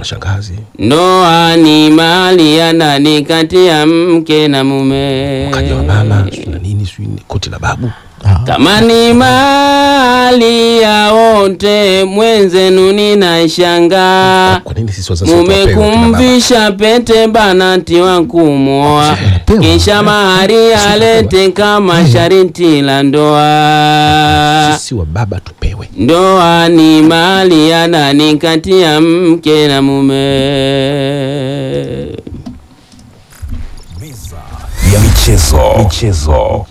mashangazi Ndoa ni mali ya ndani kati ya mke na mume. kaja wa mama sijui na nini sijui ni koti la babu Kama ni mali ya wote, mwenzenu ninashangaa. kwa nini sisi wazazi wetu Mume wapewe kina baba? kumvisha pete banati wa kumwoa, kisha mahari alete kama shariti la ndoa. sisi wa baba tupewe Ndoa ni mali ya ndani kati ya mke na mume. ya michezo michezo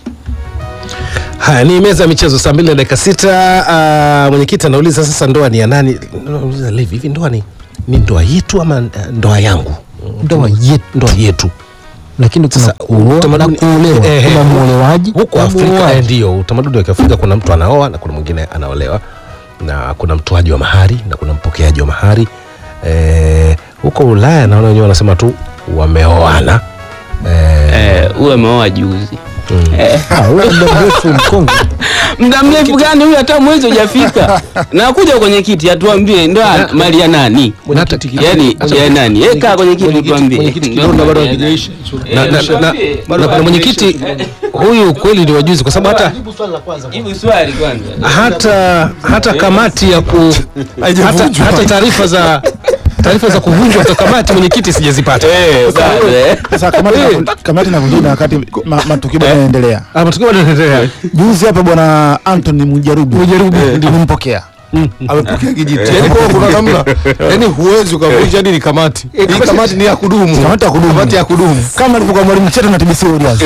haya ni meza ya michezo saa mbili na dakika sita uh, mwenyekiti anauliza sasa ndoa ni ya nani Nauliza, Levi hivi ndoa ni, ni ndoa yetu ama uh, ndoa yangu Ndoa yetu. ndoa yetu lakini kuna Sasa, kuoa na utamaduni- kuolewa eh, eh, kuna mwolewaji huko na Afrika muoaji. eh, ndio utamaduni wa Kiafrika. Kuna mtu anaoa na kuna mwingine anaolewa, na kuna mtoaji wa mahari na kuna mpokeaji wa mahari. Eh, huko Ulaya naona wenyewe wanasema tu wameoana. Eh, Eh, uwe ameoa juzi. Ah, wewe muda mrefu mkongwe Muda mrefu gani huyu? Hata mwezi hujafika. Na kuja kwenye kiti atuambie ndoa mali ya nani? mwenyekiti- Yaani ya nani? Eh, kaa kwenye kiti mwenyekiti- tuambie. mwenyekiti Ndoa Kidonda bado mali ya hakijaisha. nani? na, na, na, na, na, na, na mwenyekiti huyu kweli ni wajuzi kwa sababu hata Jibu swali kwanza. hata hata kamati ya ku hata, hata taarifa za taarifa za kuvunjwa kwa kamati mwenyekiti sijazipata. Bado, eh. Sasa kamati na kamati na vunjina wakati ma, matukio bado yanaendelea. Ah, matukio bado yanaendelea. Juzi hapa bwana Anthony Mujarubu Mujarubu amempokea. amepokea kijiti yani kwa kuna namna yani huwezi ukavunja hadi ni kamati hii kamati ni ya kudumu Kamati ya kudumu. kamati ya kudumu Kama alivyokuwa mwalimu Cheto na TBC Warriors.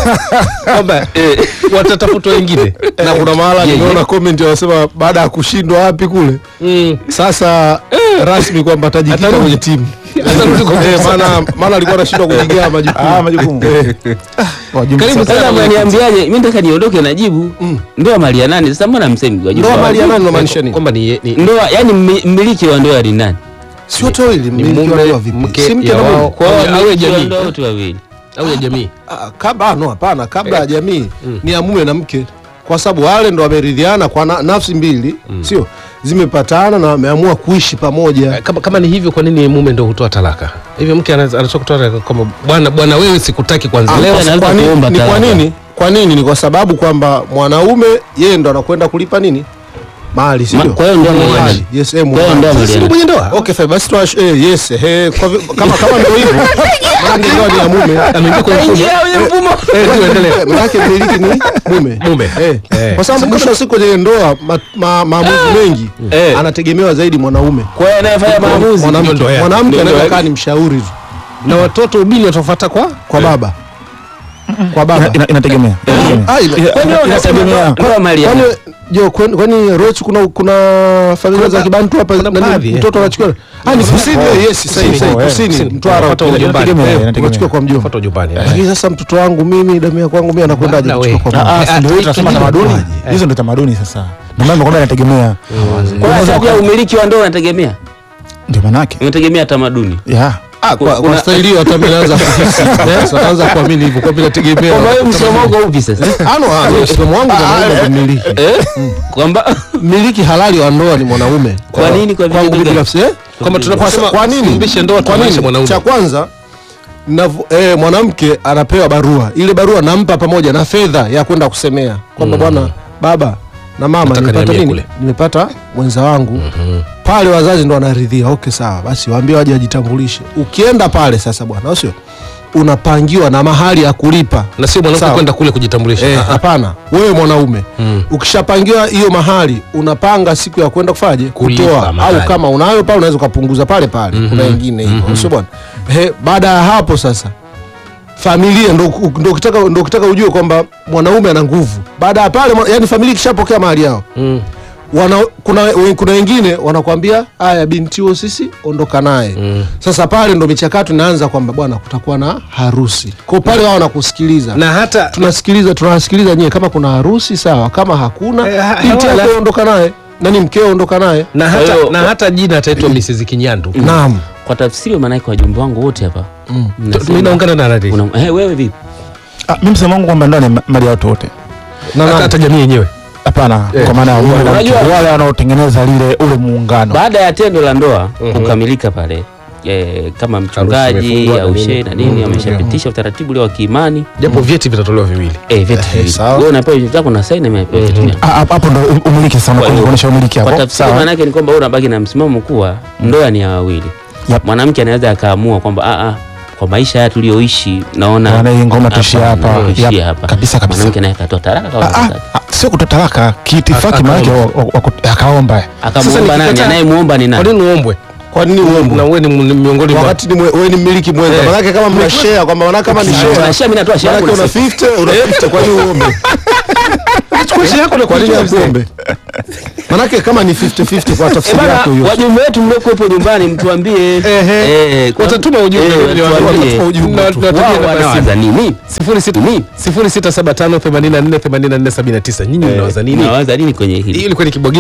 Kwamba watatafutwa wengine. na kuna mahala nimeona comment wanasema baada ya kushindwa wapi kule Mm. sasa rasmi kwamba atajikita Atarudi. kwenye timu Atarudi kwa Eh, maana maana alikuwa anashindwa kujigawa Ah, majukumu majukumu. Wajumbe Karibu sasa. Sasa mnaniambiaje? Mimi nataka niondoke na jibu. Ndoa mali ya nani? Sasa mbona msemi wajibu? ndoa mali ya nani unamaanisha nini Kwamba ni, ni, Ndoa, yani mmi- mmiliki wa ndoa ni nani? sio toili ni mmiliki wa mume ndoa vipi mke si mke ya na mume wao Kwa au hiyo ya- au ya mmiliki wa jamii ndoa wote wawili. au ya jamii. Ah, kabla ah, no hapana kabla ya jamii ni ya mume na mke kwa sababu wale ndo wameridhiana kwa na, nafsi mbili sio zimepatana na wameamua kuishi pamoja Kama, kama ni hivyo, kwa nini mume ndo hutoa talaka? Hivyo mke anaweza anatoka kutoa talaka kama bwana bwana, wewe sikutaki kwanza Ah, leo. Leo anaweza kwa nini- kuomba ni kwa talaka. nini kwa nini ni kwa sababu kwamba mwanaume yeye ndo anakwenda kulipa nini mali Ma- sio kwa hiyo ndio Mali. mwenyeji. yes eh Kwa hiyo ndio mwenyeji. mwenyeji. Sisi Ndio mwenye ndoa. okay fine basi tuash eh yes eh kwa vi- kama kama ndio hivyo maana ndoa ni ya mume Ameingia kwenye mfumo. Ingia kwenye mfumo. Eh, ndio, endelea. Eh, maanake mmiliki ni mume Mume. eh. Eh. kwa sababu mwisho wa siku kwenye ndoa ma- ma- maamuzi mengi Eh. anategemewa zaidi mwanaume Kwa hiyo anayefanya maamuzi mwanamke ndoa yake. mwanamke Ndio anaweza ndoa kaa ni mshauri tu Na watoto ubini watafuata kwa kwa baba kwa baba Ina- inategemea. Inategemea. Ah, ila- Kwani wewe unasema Inategemea. ndoa mali ya kwani nani? jo kwani kwani Roach kuna kuna familia za ba- kibantu hapa kuna nani, baadhi, eh. mtoto anachukua ah ni kusini eh, yes sasa hivi Kusini, kusini kusini. Mtwara Wanafuata huko. ujumbani. Inategemea, Eh, inategemea. unachukua kwa mjomba Fuata ujumbani. lakini sasa mtoto wangu mimi damu ya kwangu mimi anakwendaje Bwana kuchukua kwa we. mama Ah, ah, ndio hiyo tunasema tamaduni. Hizo ndio tamaduni sasa. Ndio maana nimekwambia inategemea. Kwa hiyo sasa umiliki wa ndoa unategemea? Ndio maana yake. Unategemea tamaduni. Yeah. ah kwa, Kuna- kwa staili hiyo hata mimi naanza kuhisi Eh, sasa naanza kuamini hivyo kwa vile tegemea Kwa hiyo msomo wako upi sasa? ano ah msimamo wangu mwanaume ndio mmiliki Eh? Kwamba mmiliki halali wa ndoa ni mwanaume Kwa nini? Kwa kwangu vigezo mimi gani? binafsi eh Kwamba tunaposema kwa nini fumbishe ndoa kwa tumaanisha nini mwanaume. cha kwanza navu- eh, mwanamke anapewa barua ile barua nampa pamoja na fedha ya kwenda kusemea kwamba bwana baba na mama Nataka nimepata nihamie nini kule. nimepata mwenza wangu pale wazazi ndo wanaridhia okay sawa basi waambie waje wajitambulishe ukienda pale sasa bwana au sio unapangiwa na mahali ya kulipa na sio mwanamke Sawa. kwenda kule kujitambulisha. Eh, Ah, ah. hapana wewe mwanaume Mm. ukishapangiwa hiyo mahali unapanga siku ya kwenda kufaje Kulipa kutoa mahali. au kama unayo pale unaweza ukapunguza pale pale kuna wengine hivyo sio bwana Ehe, baada ya hapo sasa familia ndo ndo ukitaka ndo ukitaka ujue kwamba mwanaume ana nguvu baada ya pale mwa- yani familia ikishapokea mahali yao Mm. wana, kuna, we- kuna wengine wanakwambia haya binti huo sisi ondoka naye Mm. sasa pale ndo michakato inaanza kwamba bwana kutakuwa na harusi kwa pale wao wanakusikiliza Na hata tunasikiliza tunasikiliza nyewe kama kuna harusi sawa kama hakuna Eh, ha- binti hawala. yako ondoka naye nani mkeo ondoka naye na Kwa hata hiyo- na hata jina ataitwa Mrs. Kinyandu. naam kwa tafsiri maana yake wajumbe wangu wote hapa. mnasema- Mimi naungana na Radhi. Una- eh, wewe vipi? Ah, mimi msemo wangu kwamba ndoa ni ma- mali ya watu wote. na Hata nani? hata jamii yenyewe. Hapana, kwa maana ya mume na mke, Unajua- wale wanaotengeneza lile ule muungano. Baada ya tendo la ndoa kukamilika pale, eh, kama mchungaji imefungwa na au nini. shehe na nini ameshapitisha utaratibu ule wa kiimani japo vyeti vitatolewa viwili eh, vyeti viwili. sawa. Wewe unapewa vyeti vyako na saini amepewa vyeti vyako. Ah, hapo hapo ndo umiliki sana Kwa hiyo, kuonyesha umiliki Kwa hapo tafsiri maana yake ni kwamba wewe unabaki na msimamo kuwa ndoa ni ya wawili. Yep. Mwanamke anaweza akaamua kwamba a a kwa maisha haya tuliyoishi naona Bwana, hii ngoma tuishie hapa. naona tuishie Yep. hapa. Kabisa, kabisa. Mwanamke naye akatoa talaka kwa Ah, ah, wakati. ah, sio kutoa talaka kiitifaki Aka- maanake akaomba. wa- wa- wa- akaomba Akamuomba nani? nikikataa- Anayemuomba ni kwa nani? nini uombwe kwa nini na uombwe wewe ni m- miongoni mwa wakati ni mwe- wewe ni mmiliki mwenza Eh. manake kama mna share kwamba manake kama ni Share, share share, mimi natoa share manake yangu una na 50 una 50 kwa nini uombe chukua share yako na kwa nini kuichukua mzee. akuombe manake kama ni 50 50 kwa Eh, tafsiri bana, yako hiyo wajumbe wetu mliokuwepo nyumbani mtuambie Ehe. eh, kwa- Watatuma ujumbe, eh, watuambie. watuambie. Watatuma ujumbe Wao tu. Tunatumia namba ya wanawaza nini? 0675 84 84 79 nyinyi Eh, mnawaza nini mnawaza nini kwenye hii hili ilikuwa ni kibwagizo